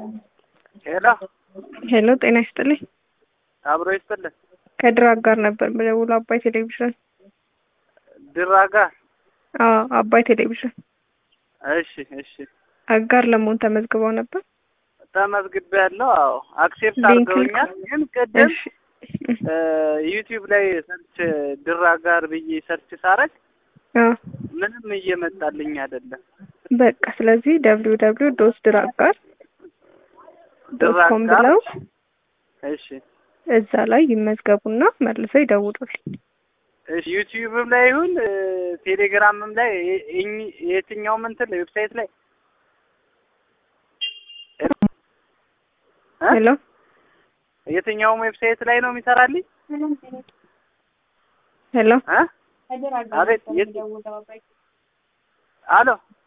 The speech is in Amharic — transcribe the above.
ሄሎ ሄሎ ጤና ይስጥልኝ። አብሮ ይስጥልን። ከድራግ ጋር ነበር በደውሎ አባይ ቴሌቪዥን። ድራጋ አዎ አባይ ቴሌቪዥን እሺ እሺ አጋር ለመሆን ተመዝግበው ነበር። ተመዝግቤ ያለው አዎ አክሴፕት ሊንክ አድርገውኛል። ግን ቅድም እሺ ዩቲዩብ ላይ ሰርች ድራጋር ብዬ ሰርች ሳረግ አዎ ምንም እየመጣልኝ አይደለም። በቃ ስለዚህ ደብሊው ደብሊው ዶት ድራግ ጋር ዶት ኮም ድራጋር ብለው እሺ እዛ ላይ ይመዝገቡና መልሰው ይደውሉልኝ። እሺ ዩቲዩብም ላይ ይሁን ቴሌግራምም ላይ የ- የኝ- የትኛውም እንትን ላይ ዌብሳይት ላይ እ? ሄሎ የትኛውም ዌብሳይት ላይ ነው የሚሰራልኝ? ሄሎ እ? አቤት የት- አሎ